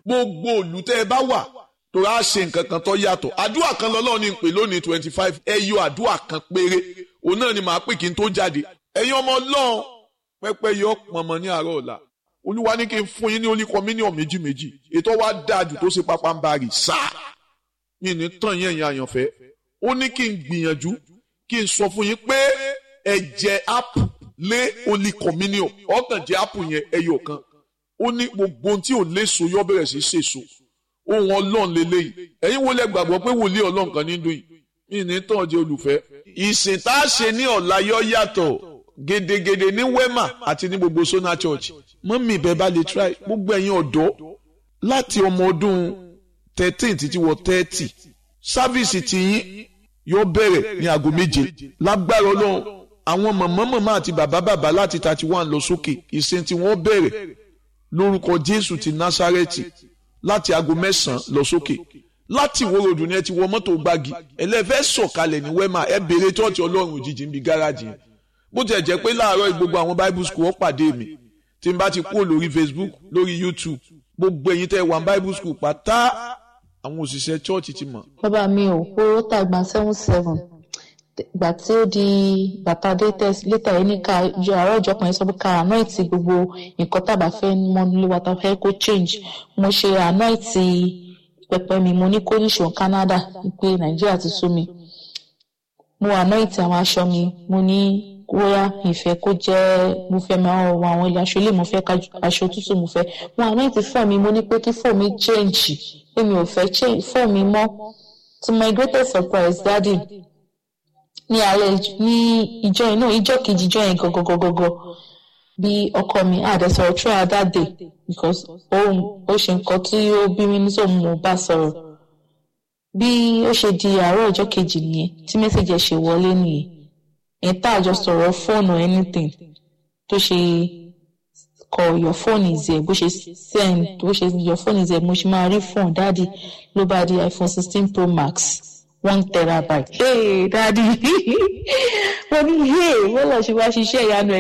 gbogbo òlù tẹ́ ẹ bá wà tó a ṣe nǹkan kan tó yàtọ̀ àdúrà kan lọ́lọ́run ní pè lónìí twenty five ẹ yọ àdúrà kan péré òun náà ni màá pè kí n tó jáde ẹ̀yin ọmọ ọlọ́run pẹ́pẹ́ yọ pọ̀nmọ́ ní àárọ̀ ọ̀la olúwa ní kí n fún yín ní oníkọ mílíọ̀nù méjì méjì ètò wa dájú tó ṣe pápá ń bá rì sáà yìí ní tàn yẹn yẹn àyànfẹ́ ó ní kí n gbìyànjú kí n sọ fún yín pé ẹ jẹ ápù lé olí communion ọkàn jẹ ápù yẹn ẹyọ kan ó ní gbogbo ohun tí ò léso yọ bẹ̀rẹ̀ sí ṣèso ohun ọlọ́run lélẹ́yìí ẹ̀yin wo lẹ gbàgbọ́ pé wòlíì ọlọ́run kan ní dùn yìí yìí ní tàn jẹ olùfẹ́. ìsìn tá a ṣe ní ọ̀la yọ yàtọ̀ gedegede ní wema àti ní gbogbo sona church mọ́mí ìbẹ́ bá lè try gbogbo ẹ̀yin ọ̀dọ́ láti ọmọ ọdún thirteen títí wọ thirty sáfíìsì tiyín yóò bẹ̀rẹ̀ ní aago méje lágbára ọlọ́run àwọn mọ̀mọ́ mọ̀mọ́ àti bàbá bàbá láti thirty one lọ sókè ìsìn tí wọ́n bẹ̀rẹ̀ lórúkọ jésù ti násárẹ́tì láti aago mẹ́sàn-án lọ sókè láti ìwó ròdù ni ẹ ti wọ mọ́tò gbági ẹlẹ́fẹ́ sọ̀kalẹ̀ ní wẹ́mà ẹ béèrè tọ́ọ̀tì ọlọ́run òjijì níbi gáràjì yẹn bó tiẹ̀ jẹ́ pé láàárọ̀ gbogbo àwọn bible school ó pàdé mi tí n bá ti kúrò lórí facebook lórí youtube gbogbo ẹ̀yin tẹ́ wà bible school pátá àwọn òṣìṣẹ́ church ti mọ̀. bàbá mi ò owó tàgbà seven seven ìgbà tí ó di bàtà dates létà yìí ní ká yọ àárọ̀ ìjọ kan yẹn sọ pé ká anoint gbogbo nǹkan tàbá fẹ́ mọ́ nílé wa tá a fẹ́ kó change mo ṣe anoint pẹpẹ mi mo ní kó níṣó Canada pé Nàìjíríà ti sú mi mo anoint àwọn aṣọ mi mo ní bóyá ìfẹ́ kó jẹ́ mo fẹ́ máa wọ àwọn ilé aṣọ ilé mo fẹ́ aṣọ tútù mo fẹ́ mo anoint fọ́ mi mo ní pé kí fọ́ mi change pé mi ò fẹ́ change fọ́ mi mọ́ to my greatest surprise daddy ní alẹ́ ní ìjọ yẹn náà ìjọ kejì ìjọ yẹn gọgọgọgọgọ bí ọkọ mi àdẹsọ̀rọ̀ throughout that day because ó ó ṣe nǹkan tí ó bí mi nítorí mo bá sọ̀rọ̀ bí ó ṣe di àárọ̀ ọjọ́ kejì nìyẹn tí mẹ́sàgì ẹ̀ ṣe wọlé nìyẹn ẹ̀ tá àjọ sọ̀rọ̀ fóònù anything tó ṣe kọ your phone is there bó ṣe send bó ṣe your phone is there mo ṣe máa rí phone dáàdi ló bá di iPhone sixteen pro max one terabyte. hey daddy mo ní hey wọ́n lọ ṣe wá ṣiṣẹ́ ìyanu ẹ̀